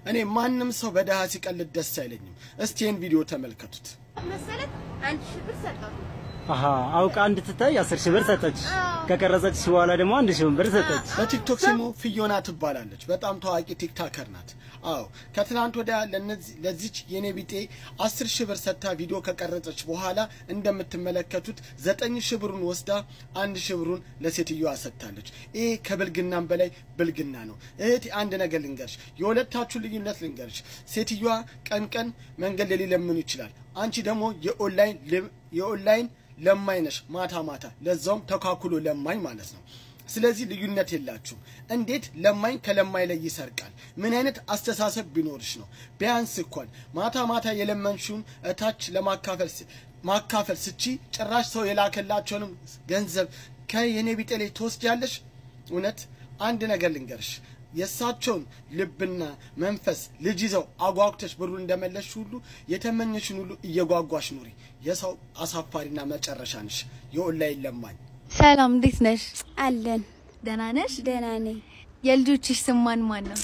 እኔ ማንም ሰው በድሃ ሲቀልድ ደስ አይለኝም። እስቲ ይህን ቪዲዮ ተመልከቱት። መሰለት አንድ ሺህ ብር ሰጠው። አሀ አውቃ እንድትታይ አስር ሺህ ብር ሰጠች። ከቀረጸች በኋላ ደግሞ አንድ ሺህ ብር ሰጠች። በቲክቶክ ስሙ ፊዮና ትባላለች። በጣም ታዋቂ ቲክታከር ናት። አዎ ከትናንት ወዲያ ለነዚህ ለዚች የኔ ቢጤ አስር ሺህ ብር ሰጥታ ቪዲዮ ከቀረጸች በኋላ እንደምትመለከቱት ዘጠኝ ሺህ ብሩን ወስዳ አንድ ሺህ ብሩን ለሴትዮዋ ሰጥታለች። ይሄ ከብልግናም በላይ ብልግና ነው። እህቴ አንድ ነገር ልንገርሽ፣ የሁለታችሁ ልዩነት ልንገርሽ። ሴትዮዋ ቀን ቀን መንገድ ላይ ሊለምኑ ይችላል። አንቺ ደግሞ የኦንላይን የኦንላይን ለማኝ ነሽ፣ ማታ ማታ ለዛውም ተካክሎ ለማኝ ማለት ነው። ስለዚህ ልዩነት የላችሁም። እንዴት ለማኝ ከለማኝ ላይ ይሰርቃል? ምን አይነት አስተሳሰብ ቢኖርሽ ነው? ቢያንስ እንኳን ማታ ማታ የለመንሽውን እታች ለማካፈል ማካፈል ስቺ ጭራሽ ሰው የላከላቸውንም ገንዘብ ከየኔ ቢጤ ላይ ትወስጃለሽ። እውነት አንድ ነገር ልንገርሽ የእሳቸውን ልብና መንፈስ ልጅ ይዘው አጓጉተሽ ብሩን እንደመለሽ ሁሉ የተመኘሽን ሁሉ እየጓጓሽ ኑሪ። የሰው አሳፋሪና መጨረሻ ነሽ፣ የኦንላይን ለማኝ። ሰላም እንዴት ነሽ? አለን ደህና ነሽ? ደህና ነኝ። የልጆችሽ ስም ማን ማን ነው?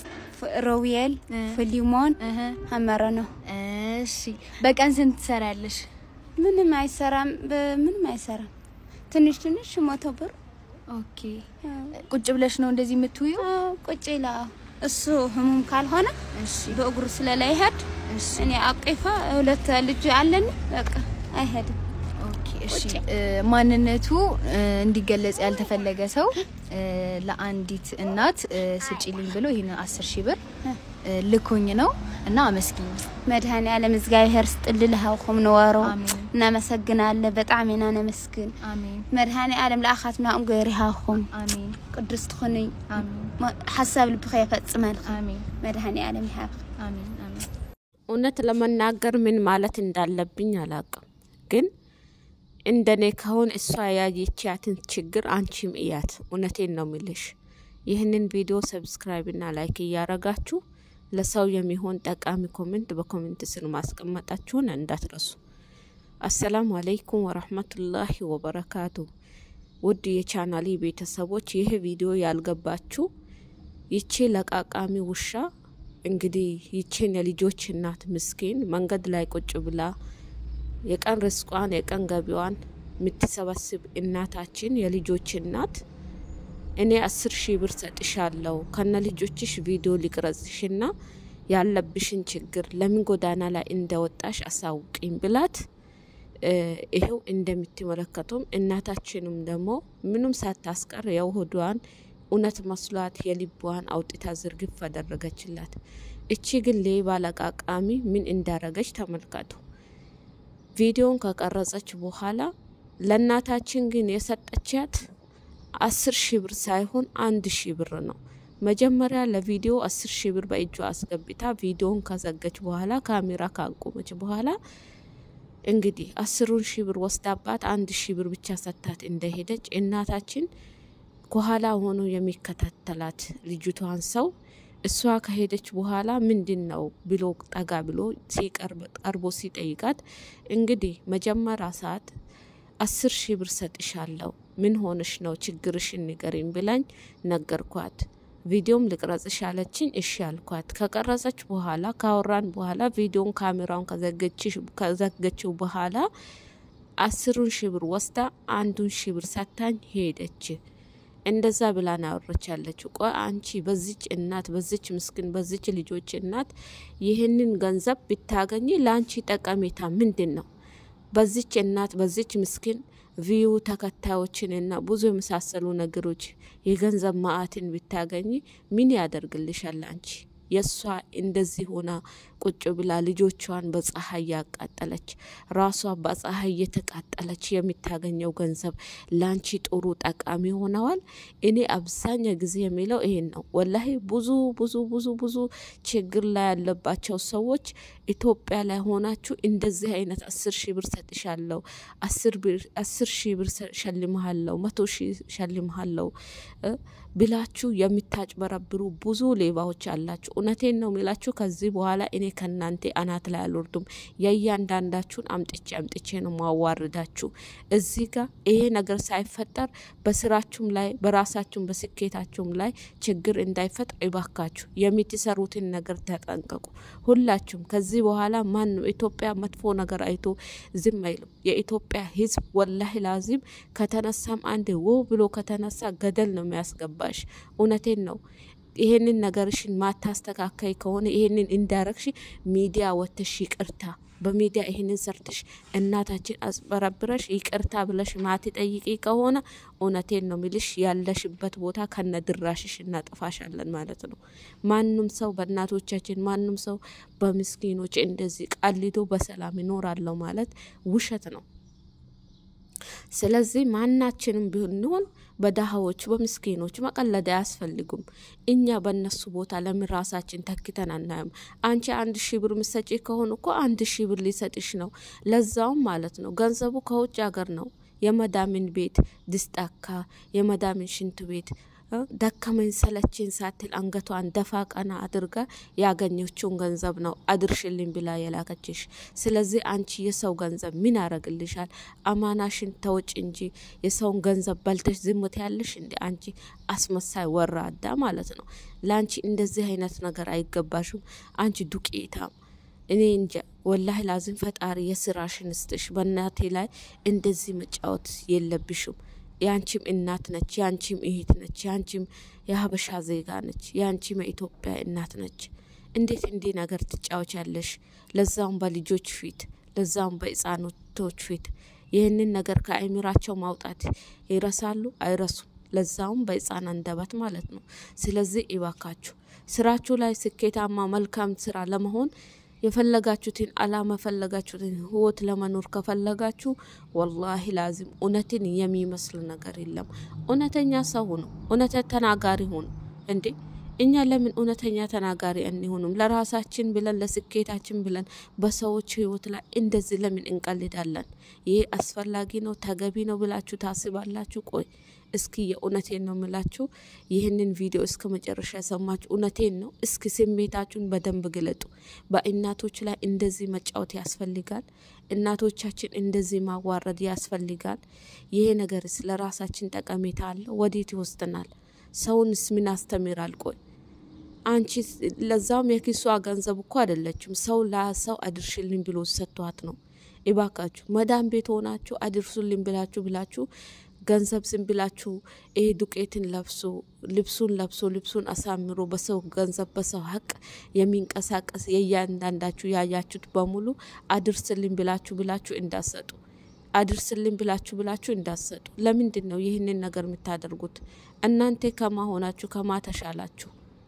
ሮቤል፣ ፊሊሞን፣ እህ ሀመረ ነው። እሺ በቀን ስንት ትሰሪያለሽ? ምንም አይሰራም፣ ምንም አይሰራም። ትንሽ ትንሽ መቶ ብር ኦኬ ቁጭ ብለሽ ነው እንደዚህ የምትውዩ? አዎ፣ ቁጭ ይላ እሱ ህሙም ካልሆነ እሺ በእግሩ ስለላይሄድ እሺ እኔ አቅፋ ሁለት ልጅ አለን። በቃ አይሄድም። ኦኬ እሺ እ፣ ማንነቱ እ፣ እንዲገለጽ ያልተፈለገ ሰው እ፣ ለአንዲት እናት እ፣ ስጪልኝ ብሎ ይሄን አስር ሺህ ብር እ፣ ልኮኝ ነው እና አመስግኝ። መድኃኔ ዓለም እግዚአብሔር ስጥልልሃውኹም ንወሮ አሜን። እናመሰግናለን። በጣም ኢና ነመስግን አሜን መድኃኔ ዓለም ለኣኻትናኦም ገይርሃኹም አሜን ቅዱስ ትኹኒ አሜን ሓሳብ ልብኸ የፈጽመልካ አሜን መድኃኔ ዓለም ይሃብ አሜን አሜን እውነት ለመናገር ምን ማለት እንዳለብኝ አላቅም። ግን እንደኔ ከሆን እሷ ያየቻትን ችግር አንቺም እያት። እውነቴን ነው ምልሽ። ይህንን ቪዲዮ ሰብስክራይብና ላይክ እያረጋችሁ ለሰው የሚሆን ጠቃሚ ኮሜንት በኮሜንት ስር ማስቀመጣችሁን እንዳትረሱ። አሰላሙ አለይኩም ወረህመቱላሂ ወበረካቱ። ውድ የቻናሊ ቤተሰቦች ይህ ቪዲዮ ያልገባችሁ ይቺ ለቃቃሚ ውሻ እንግዲህ ይችን የልጆች እናት ምስኪን መንገድ ላይ ቁጭ ብላ የቀን ርስቋን የቀን ገቢዋን የምትሰበስብ እናታችን የልጆች እናት እኔ አስር ሺህ ብር ሰጥሻለሁ ከነ ልጆችሽ ቪዲዮ ሊቅረጽሽና ያለብሽን ችግር ለምን ጎዳና ላይ እንደወጣሽ አሳውቂኝ ብላት እ፣ ይሄው እንደምትመለከቱም እናታችንም ደግሞ ምንም ሳታስቀር የውህዷን እውነት መስሏት የልቧን አውጥታ ዝርግፍ አደረገችላት። እቺ ግን ሌባ ለቃቃሚ ምን እንዳረገች ተመልከቱ። ቪዲዮን ከቀረጸች በኋላ ለእናታችን ግን የሰጠቻት አስር ሺህ ብር ሳይሆን አንድ ሺህ ብር ነው። መጀመሪያ ለቪዲዮ አስር ሺህ ብር በእጇ አስገብታ ቪዲዮን ከዘገች በኋላ ካሜራ ካቆመች በኋላ እንግዲህ አስሩን ሺህ ብር ወስዳባት አንድ ሺህ ብር ብቻ ሰታት እንደሄደች እናታችን ከኋላ ሆኖ የሚከታተላት ልጅቷን ሰው እሷ ከሄደች በኋላ ምንድን ነው ብሎ ጠጋ ብሎ ሲቀርብ ቀርቦ ሲጠይቃት እንግዲህ መጀመሪያ ሰዓት አስር ሺህ ብር ሰጥሻለሁ ምን ሆነሽ ነው ችግርሽን ንገሪኝ ብላኝ ነገርኳት። ቪዲዮም ልቅረጽሽ አለችኝ። እሺ አልኳት። ከቀረጸች በኋላ ካወራን በኋላ ቪዲዮን ካሜራውን ከዘገችው በኋላ አስሩን ሺህ ብር ወስዳ አንዱን ሺህ ብር ሰታኝ ሄደች። እንደዛ ብላ ናወረች ያለችው። ቆይ አንቺ በዚች እናት በዚች ምስኪን በዚች ልጆች እናት ይህንን ገንዘብ ብታገኝ ለአንቺ ጠቀሜታ ምንድን ነው? በዚች እናት በዚች ምስኪን ቪዩ ተከታዮችንና ብዙ የመሳሰሉ ነገሮች የገንዘብ ማዕትን ብታገኝ ምን ያደርግልሻል አንቺ? የእሷ እንደዚህ ሆና ቁጭ ብላ ልጆቿን በፀሐይ ያቃጠለች ራሷ በፀሐይ እየተቃጠለች የምታገኘው ገንዘብ ላንቺ ጥሩ ጠቃሚ ሆነዋል። እኔ አብዛኛ ጊዜ የሚለው ይሄን ነው። ወላሂ ብዙ ብዙ ብዙ ብዙ ችግር ላይ ያለባቸው ሰዎች ኢትዮጵያ ላይ ሆናችሁ እንደዚህ አይነት አስር ሺህ ብር ሰጥሻለሁ፣ አስር ሺህ ብር ሸልምሃለሁ፣ መቶ ሺህ ሸልምሃለሁ ብላችሁ የምታጭበረብሩ ብዙ ሌባዎች አላችሁ። እውነቴን ነው የሚላችሁ። ከዚህ በኋላ እኔ ከእናንተ አናት ላይ አልወርዱም። የእያንዳንዳችሁን አምጥቼ አምጥቼ ነው ማዋርዳችሁ። እዚህ ጋር ይሄ ነገር ሳይፈጠር በስራችሁም ላይ በራሳችሁም በስኬታችሁም ላይ ችግር እንዳይፈጥር ይባካችሁ የምትሰሩትን ነገር ተጠንቀቁ። ሁላችሁም ከዚህ በኋላ ማን ነው ኢትዮጵያ መጥፎ ነገር አይቶ ዝም አይልም። የኢትዮጵያ ሕዝብ ወላሂ ላዚም ከተነሳም አንድ ው ብሎ ከተነሳ ገደል ነው የሚያስገባሽ። እውነቴን ነው። ይሄንን ነገርሽን ማታስተካከይ ከሆነ ይሄንን እንዳረግሽ ሚዲያ ወተሽ ይቅርታ በሚዲያ ይህንን ሰርተሽ እናታችን አስበረብረሽ ይቅርታ ብለሽ ማትጠይቂ ከሆነ እውነቴን ነው ሚልሽ ያለሽበት ቦታ ከነ ድራሽሽ እናጠፋሻለን ማለት ነው። ማንም ሰው በእናቶቻችን ማንም ሰው በምስኪኖች እንደዚህ ቀልዶ በሰላም ይኖራለሁ ማለት ውሸት ነው። ስለዚህ ማናችንም ብንሆን በድሀዎች በምስኪኖች መቀለድ አያስፈልጉም። እኛ በእነሱ ቦታ ለምን ራሳችን ተክተን አናየም? አንቺ አንድ ሺህ ብር ምሰጪ ከሆኑ እኮ አንድ ሺህ ብር ሊሰጥሽ ነው። ለዛውም ማለት ነው ገንዘቡ ከውጭ ሀገር ነው። የመዳምን ቤት ድስጣካ የመዳምን ሽንት ቤት ደከመኝ ሰለችን ሳትል አንገቷን ደፋ ቀና አድርጋ ያገኘችውን ገንዘብ ነው አድርሽልኝ ብላ የላከችሽ። ስለዚህ አንቺ የሰው ገንዘብ ምን ያረግልሻል? አማናሽን ተውጭ እንጂ የሰውን ገንዘብ በልተሽ ዝምት ያለሽ እንዲ አንቺ አስመሳይ ወራዳ ማለት ነው። ለአንቺ እንደዚህ አይነት ነገር አይገባሽም። አንቺ ዱቄታም እኔ እንጃ ወላሂ ላዝም ፈጣሪ የስራሽን ስትሽ በእናቴ ላይ እንደዚህ መጫወት የለብሽም። የአንቺም እናት ነች፣ የአንቺም እህት ነች፣ የአንቺም የሀበሻ ዜጋ ነች፣ የአንቺም የኢትዮጵያ እናት ነች። እንዴት እንዲህ ነገር ትጫወቻለሽ? ለዛውም በልጆች ፊት፣ ለዛውም በህጻኖቶች ፊት። ይህንን ነገር ከአይምራቸው ማውጣት ይረሳሉ? አይረሱም። ለዛውም በህጻን አንደበት ማለት ነው። ስለዚህ ይባካችሁ ስራችሁ ላይ ስኬታማ መልካም ስራ ለመሆን የፈለጋችሁትን አላማ ፈለጋችሁትን ህይወት ለመኖር ከፈለጋችሁ ወላሂ ላዚም እውነትን የሚመስል ነገር የለም። እውነተኛ ሰው ነው። እውነት ተናጋሪ ሆኑ እንዴ! እኛ ለምን እውነተኛ ተናጋሪ አንሆንም? ለራሳችን ብለን ለስኬታችን ብለን በሰዎች ህይወት ላይ እንደዚህ ለምን እንቀልዳለን? ይሄ አስፈላጊ ነው ተገቢ ነው ብላችሁ ታስባላችሁ? ቆይ እስኪ የእውነቴን ነው ምላችሁ። ይህንን ቪዲዮ እስከ መጨረሻ የሰማችሁ እውነቴን ነው። እስኪ ስሜታችሁን በደንብ ግለጡ። በእናቶች ላይ እንደዚህ መጫወት ያስፈልጋል? እናቶቻችን እንደዚህ ማዋረድ ያስፈልጋል? ይሄ ነገርስ ለራሳችን ጠቀሜታ አለው? ወዴት ይወስድናል? ሰውንስ ምን አስተምራል? ቆይ አንቺ ለዛውም የኪሷ ገንዘብ እኮ አይደለችም። ሰው ለሰው አድርሽልኝ ብሎ ሰጥቷት ነው። ይባካችሁ መዳም ቤት ሆናችሁ አድርሱልኝ ብላችሁ ብላችሁ ገንዘብ ዝም ብላችሁ ይሄ ዱቄትን ለብሶ ልብሱን ለብሶ ልብሱን አሳምሮ በሰው ገንዘብ በሰው ሀቅ የሚንቀሳቀስ የእያንዳንዳችሁ ያያችሁት በሙሉ አድርስልኝ ብላችሁ ብላችሁ እንዳሰጡ አድርስልኝ ብላችሁ ብላችሁ እንዳሰጡ። ለምንድን ነው ይህንን ነገር የምታደርጉት? እናንተ ከማ ሆናችሁ ከማ ተሻላችሁ?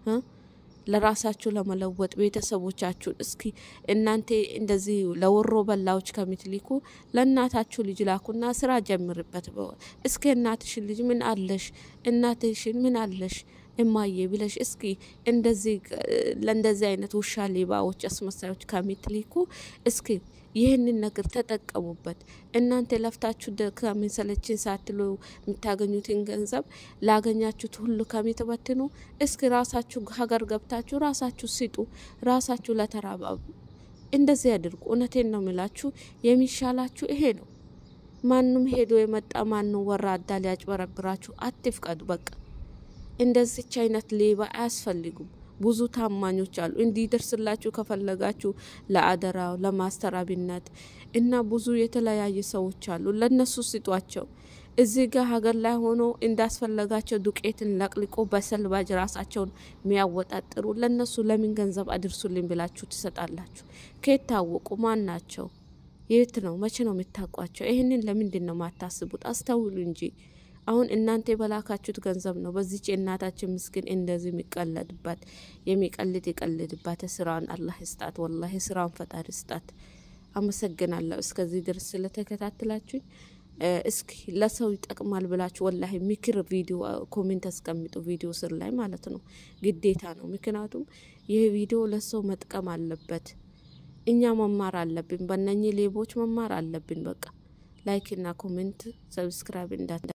ለራሳችሁ ለመለወጥ ቤተሰቦቻችሁን እስኪ እናንተ እንደዚህ ለወሮ በላዎች ከምትልኩ ለእናታችሁ ልጅ ላኩና ስራ ጀምርበት። እስኪ እናትሽን ልጅ ምን አለሽ፣ እናትሽን ምን አለሽ እማዬ ብለሽ እስኪ እንደዚህ ለእንደዚህ አይነት ውሻ ሌባዎች፣ አስመሳዮች ከምትልኩ እስኪ ይህንን ነገር ተጠቀሙበት። እናንተ ለፍታችሁ ከሚሰለችን ሳትሉ የምታገኙትን ገንዘብ ላገኛችሁት ሁሉ ከሚትበትኑ እስኪ ራሳችሁ ሀገር ገብታችሁ ራሳችሁ ስጡ፣ ራሳችሁ ለተራባቡ እንደዚህ ያድርጉ። እውነቴን ነው የሚላችሁ የሚሻላችሁ ይሄ ነው። ማንም ሄዶ የመጣ ማንም ወራዳ ሊያጭበረብራችሁ አትፍቀዱ። በቃ እንደዚች አይነት ሌባ አያስፈልጉም። ብዙ ታማኞች አሉ። እንዲደርስላችሁ ከፈለጋችሁ ለአደራው ለማስተራቢነት እና ብዙ የተለያየ ሰዎች አሉ። ለነሱ ስጧቸው። እዚህ ጋር ሀገር ላይ ሆኖ እንዳስፈለጋቸው ዱቄትን ለቅልቆ በሰልባጅ ራሳቸውን የሚያወጣጥሩ ለነሱ ለምን ገንዘብ አድርሱልኝ ብላችሁ ትሰጣላችሁ? ከየት ታወቁ? ማን ናቸው? የት ነው? መቼ ነው የምታውቋቸው? ይህንን ለምንድን ነው ማታስቡት? አስተውሉ እንጂ አሁን እናንተ የበላካችሁት ገንዘብ ነው። በዚች የእናታችን ምስኪን እንደዚህ የሚቀለድባት የሚቀልድ የቀልድባት ስራን አላህ ስጣት። ወላሂ ስራን ፈጣሪ ስጣት። አመሰግናለሁ እስከዚህ ድረስ ስለተከታተላችሁኝ። እስኪ ለሰው ይጠቅማል ብላችሁ ወላሂ ምክር ቪዲዮ ኮሜንት አስቀምጡ፣ ቪዲዮ ስር ላይ ማለት ነው። ግዴታ ነው። ምክንያቱም ይህ ቪዲዮ ለሰው መጥቀም አለበት። እኛ መማር አለብን። በእነኚህ ሌቦች መማር አለብን። በቃ ላይክ እና ኮሜንት ሰብስክራይብ እንዳት